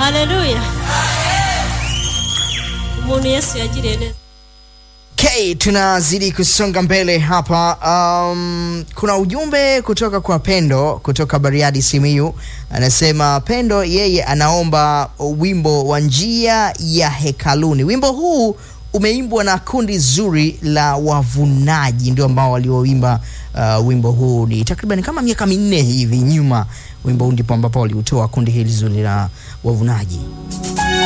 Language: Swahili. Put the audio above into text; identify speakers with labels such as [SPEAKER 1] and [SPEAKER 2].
[SPEAKER 1] haleluya umuntu yesu yagiriye neza
[SPEAKER 2] Okay, tunazidi kusonga mbele hapa. Um, kuna ujumbe kutoka kwa Pendo kutoka Bariadi Simiyu, anasema Pendo yeye anaomba wimbo wa njia ya hekaluni. Wimbo huu umeimbwa na kundi zuri la wavunaji, ndio ambao walioimba uh, wimbo huu ni takriban kama miaka minne hivi nyuma. Wimbo huu ndipo ambapo waliutoa kundi hili zuri la wavunaji.